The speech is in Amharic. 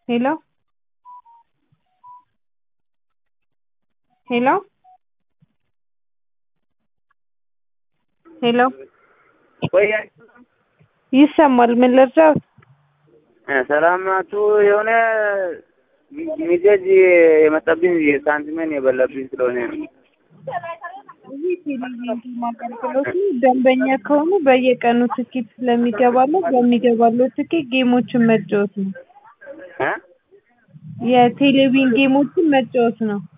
ሄሎ ሄሎ ሄሎ ወይ ይሰማል ምን ልርዳዎት ሰላም ናችሁ? የሆነ ሚሴጅ የመጣብኝ ሳንቲሜን የበላብኝ ስለሆነ ነው። ይህ ቴሌቪዥን አገልግሎት ነው። ደንበኛ ከሆኑ በየቀኑ ትኬት ስለሚገባለት በሚገባለው ትኬት ጌሞችን መጫወት ነው። እ የቴሌቪዥን ጌሞችን መጫወት ነው።